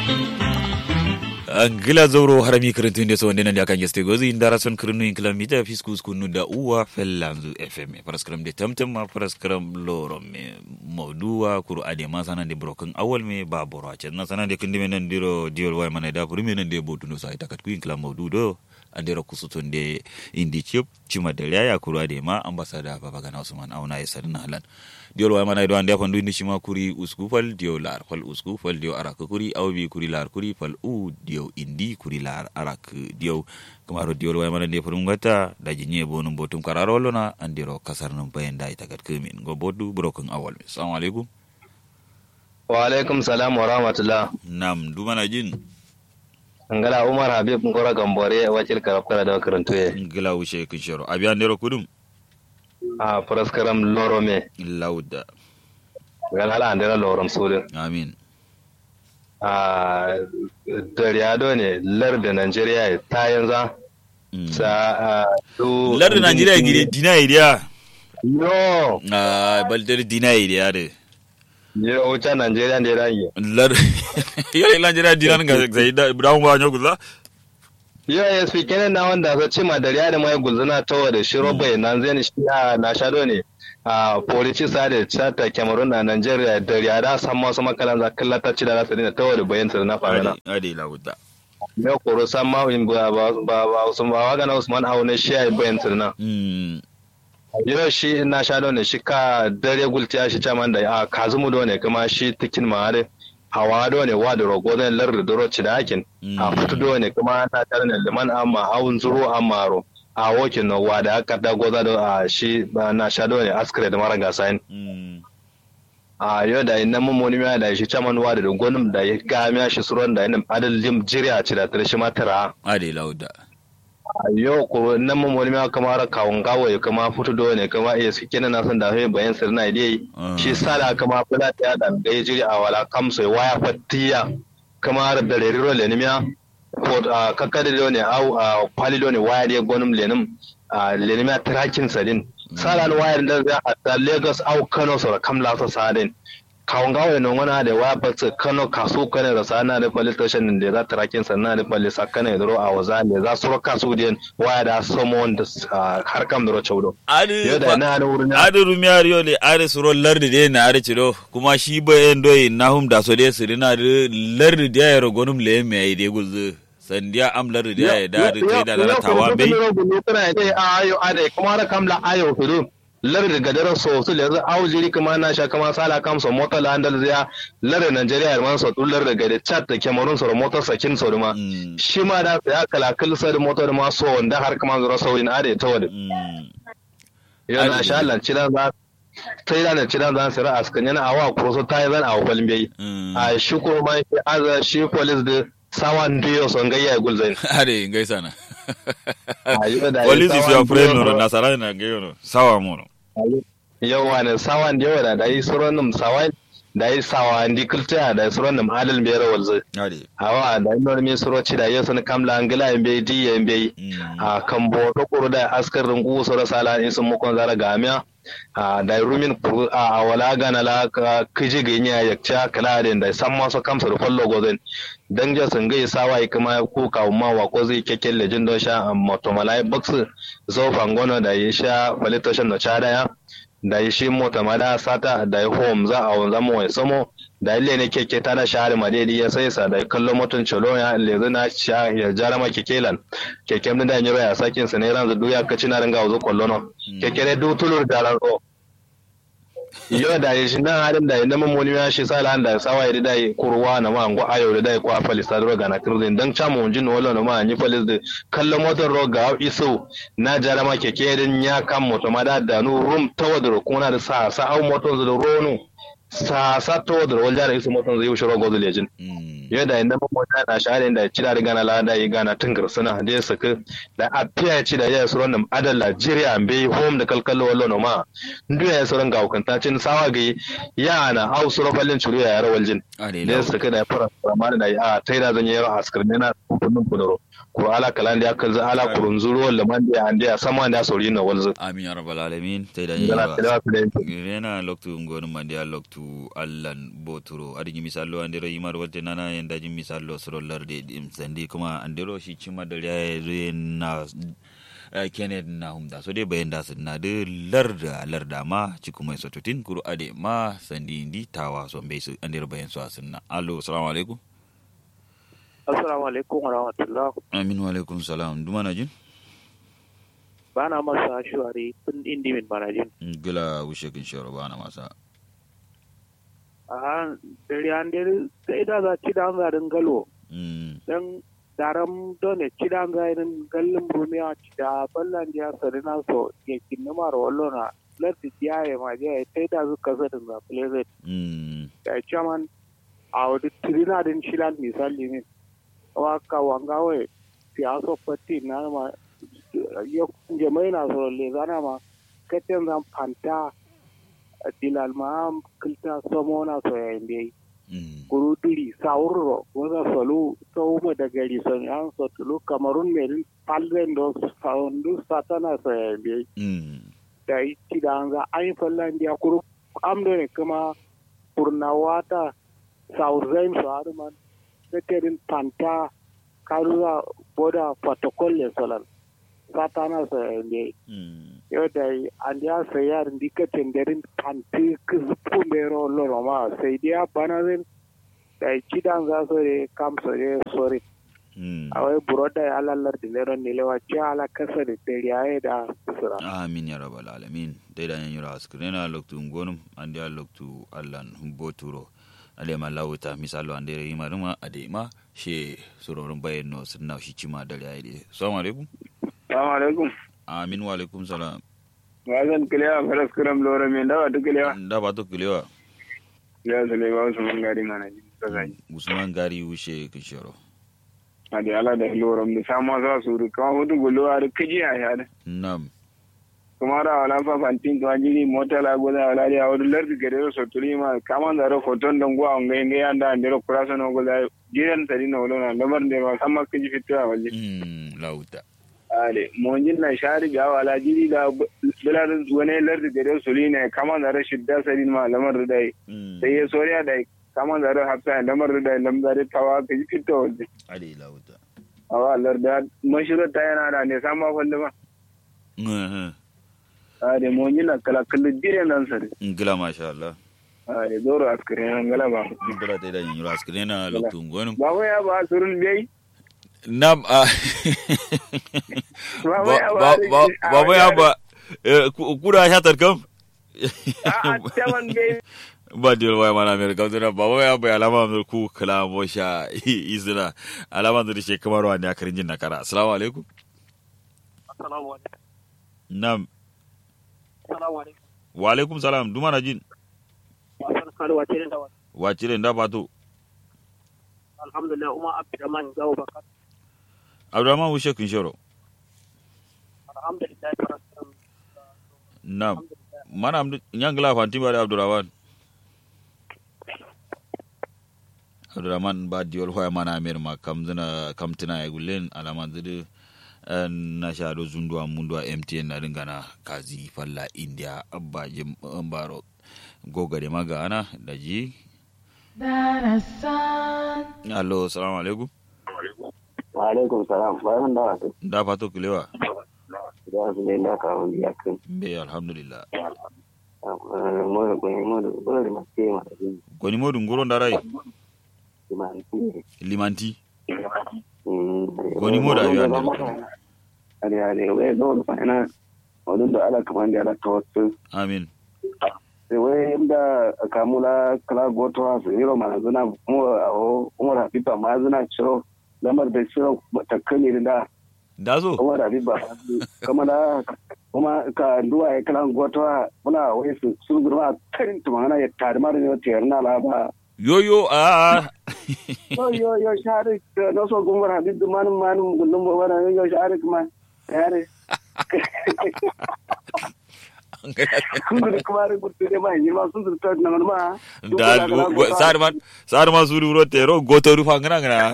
angila zoro harami kirintun da so ndena da kan geste gozi indara son kirinu in kilomita fiskus kunu da uwa fellanzu fm paraskram de tamtam ma paraskram loro me mawduwa kuru ade ma sanan de broken awal me ba boro ace na sanan de kindi men diro diol way mana da kuru men de botu no sai takat ku in kilam mawdu do andero kusutun de indi chip chima de ya kuru ade ma ambasada baba gana usman auna ya sarna halan diol way mana do ande fa ndu shima kuri usku fal dio lar fal usku fal dio arak kuri awbi kuri lar kuri fal u dio indi kuri lar arak dio kamaro diol way mana de furum gata da jinye bonum botum kararolo na andiro kasar num bayen dai tagat kemin go bodu broken awal assalamu alaikum wa alaikum salam wa rahmatullah nam dumana jin ngala umar habib ngora gambore wakil karafkara da karantuye ngila wuce kishoro abi andero kudum a praskaram lorome lauda ngala ala andera lorom sudin amin a daryado ne larda Najeriya ta yanzu sa du larda Najeriya gire dina idiya yo a balder dina idiya de yo ucha Najeriya ne rangi lar yo Najeriya dina nga zai da brown ba nyoku za yo ya fi kenan na wanda sa cima dariya da mai gulzuna tawa da shiro bai nan zai shi na shado ne a polici sade chata cameroon na nigeria dariya da san masu makalan za kallata ci da za su dina tawa da bayan na fara ade lauda me koro san ma in ba ba ba usman ba waga na usman haune shi ai bayan na yau shi na sha ne shi ka dare gultiya shi caman da a kazumu do ne kuma shi tikin ma'are hawa do ne wa da rogo zan lar da doro ci da hakin a fitu do ne kuma na tare ne liman amma haun zuro amma ro a wokin no wa da aka da goza do a shi na sha do ne askare da mara gasa a yau da ina mun moni da shi caman wa da gonum da ya ga miya shi suron da ina adal jim jiriya ci da tare shi matara ade lauda yo ko nan mun wani ma kamar kawun gawo ya kama fito do ne kama iya su kenan na san da he bayan sir na dai shi sala kama fula ta da ga jiri a wala kamso waya fattiya kamar da rero le nimiya ko kakkade do ne au kwali do ne waya dai gonum lenim lenimiya trakin sadin sala waya da za a Lagos au Kano so kamla so sadin kawun gawo ne wani da wa ba su kano kaso kane da sana da police station da za ta rakin sannan da police sakane da a waza ne za su roka su den waya da somo da har kam da rocha wudo adi da na da wurin adi rumiyar yo le adi suro lardi de na adi ciro kuma shi ba en doyi nahum da so de sirina de lardi de ya rogonum le me ai de gulzu sandiya am lardi de ya da da da da tawa bai ayo ade kuma da kamla ayo hudu lar da gadar so su le za au jiri kuma na sha kama sala kam so mota la andal zia lar da Nigeria man so dullar da gade chat da Cameroon so mota sakin so ma shi ma da ya kala kal sa da mota da ma so wanda har kuma zura saurin ade ta wada yo na sha Allah cira za sai da cira za su ra askan yana awa ko so tayi zan awa falin bai a shi ko ma shi aza shi police da sawan diyo son gayya gulzain ade gaisa na police is your friend no nasara na gayo no sawa mo no yawa ne sawan da yawa da yi suron num sawan da yi sawa ndi kulta da suron num halal bere walze ade awa da yi normi suro ci da yi sun kamla angila in bai di in bai a kan bo to kuru da askar rungu suro sala in sun mukon zara gamiya a da rumin kuru a wala gana la kiji ga yin yakca kala da da san masu kamsa da fallo gozen dan ja sun gai sawa kuma ko kawo ma wa ko zai kekken lejin don sha moto malai box zo fangono da ya sha falitation da cha daya da ya shi mota ma da sata da ya home za a wanzan mu wai samo da ile ne keke ta da shahar madedi ya sai sa da kallon moton cholo ya lezu na sha ya jara ma kekelan keke mun da yin ya sakin sa ne ran zu ya kaci na ringa wuzu kollono keke ne du tulur da ran o yo da shi nan halin da inda mun moni ya shi sala da sawa ya da kurwa na ma ngo ayo da dai ko a falis da roga na kirzin dan chamo unjin wala na ma ni falis da kallon motar roga iso na jara ma keke din ya kan moto ma da da nu rum tawadro kuna da sa sa au moton da ronu sa sa tawadro wal jara iso moton zai shiro gozo lejin yo da inda mun moni na shahare da ci da gana la da yi gana tungar suna da ya saka da a fiya ci da ya suron da adal Nigeria be home da kalkallo wallo no ma ndu ya suron ga hukanta cin sawa ga ya na au suro fallin churu ya rawal jin da ya saka da fara ma da a taida zan yi askar ne na kunnun kudoro ko ala kalan da aka za ala kurun zuru wala man da ande ya sama da sauri na walzu amin ya rabbal alamin taida yi Yana tilawa da yanki. rena loktu ngon mandi a loktu allan boturo adi misalo ande ro yimar wolte nana yin dajin misal lo suro larde dim sandi kuma andero shi cima da ya zo na kenneth na humda so dai bayan da sun na da larda larda ma ci kuma so tutin kuru ade ma sandi indi tawa so bai su andero bayan su asin na allo assalamu alaikum assalamu alaikum wa rahmatullah amin wa alaikum salam duma na jin bana masa shuwari tun indi min bana jin gila wushe kin shoro bana masa a dare an dare sai da za ci da garin galo mm dan daram done ci da garin gallin rumiya ci da ballan ya sarina so ke kinna mar wallona larti ya ma je sai da zuka zadin za plezet mm da chairman a wadi trina din shilan misali ne waka wangawe siyaso patti na ma ya jama'i na so le zana ma katen zan fanta dilal ma kilta somo na so ya inde mm guru duri saurro wanda solu sau ma da gari son an so tulu kamarun merin palren do saundu satana so ya inde mm da yi ci da an za an yi fallan dia kuru amdo ne kuma purnawata saurzain su har man keterin panta karuwa boda protocol le solal satana so ya inde mm yau da an ya sayar dika tenderin panti kuzupu mero loro ma sai dia banazin da kidan za so de kam so de sori mm awai buroda ya alallar da lero ne lewa ci ala kasa da teriyaye da sura amin ya rabbal alamin dai da yan yura askrena loktu ngonum andi a loktu allan boturo alema lawuta misalo ande yi maruma adema she surorun bayan no sunna shi cima da yayi assalamu alaikum Assalamu alaikum. amin wa alaikum salam Wazan kilewa faras kuram lora mai dawa ta kilewa. da ba to kilewa Ya zale ba wasu man gari mana ji. Kasai. usman gari wushe kishoro A da ala da loram da sama sa su ru kama hudu gulo a da kaji a yada. nam Kuma da wala fa fantin kuma jiri mota la goza wala da wadu lardi gare da soturi ma kama da ro foton don gwa ngai ngai anda ande ro kurasa no goza jiran tari na wala na lamar da ma sama kaji fitwa waje. mm lawuta Ale monjin na shari ga wala jiri da bilar wani lardi gare suli ne kama da rashin da sari ma lamar da dai. mm sai ya soriya da kama zare hafsa da lamar da lamzare tawa ka ji fito waje ade lawuta a wa larda mashirar ta yana da ne sama kwallo ba mhm a da mun yi na kalakallu dire nan sare ngila masha Allah a da zoro askare nan gala ba ngila dai da yan yura askrena loktu ngonum ba mu ya ba surun bai nam a ba mu ya ba ba ba ba ya ba eh, ku- kura shatar kam a a taman bai ba diyar waya mana mai rikau tuna ba waya bai alama mai ku kala mo sha izina alama da shi kamar wani a karin jin nakara assalamu alaikum assalamu alaikum nam assalamu alaikum wa alaikum salam duma na jin wasan karuwa ce da wani wace da da bato alhamdulillah umar abdurrahman gawo bakar abdurrahman wushe kun shoro alhamdulillah farastan nam mana amdu nyangla fanti ba da abdurrahman abdurrahman ba diyol hoya mana mer ma kam zina kam tina ya gullen alama zidu na sha do zunduwa munduwa mtn na ringana kazi falla india abba jim baro gogare maga ana da ji Darasan, allo salamu alaikum wa alaikum salam bayan da wato da fato kilewa da su ne da kawo biya kan be alhamdulillah mo da ko mo da ko da mace ma da ni goni modu ngoro ndarai ma ni limanti mm Goni mo da ayu ande. ale ale we do da fana wadun da ala kaman da ala tawassul amin sai wai inda kamula kala goto ha su yiro ma zuna mo awo umar habiba ma zuna ciro lamar da ciro takkani da da zo umar habiba kama da kuma ka duwa ya kala goto ha muna wai su sun gurma karin tumana ya tare ma da ne tayar na la ba yoyo a yo yo yo shari no so gumar habib man man gundum bo wana yo shari kuma yare sun da kuma ri gutu de ma yi ma sun da ta nan ma da sarman sarman suru ro tero goto ru fangana ngana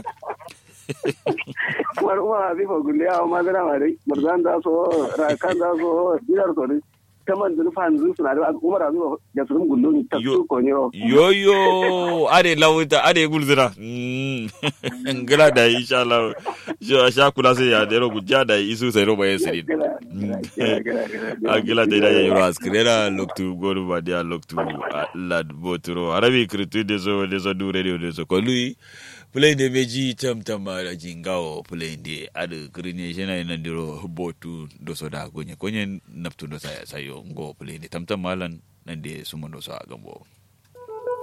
kuma kuma habib gunde ya ma dana ma dai murzan da so ra kan da so dinar so dai ta man zurfa yanzu suna da umar azu da su gullo ni ta Yo- su ko ne ro yoyo ade lawuta ade gulzira Mm. ngila da insha Allah sha sha kula sai ya dero gujja da isu sai roba ya sirin agila da ya yoro askrera loktu goru ba dia loktu ah, lad botro arabi kritu de zo de zo du radio de zo ko lui play de meji tam tam ara jingao play de adu grine jena ina diro botu do so da gonye konye naptu do saya sayo ngo play de tam tam malan nan de sumondo sa gambo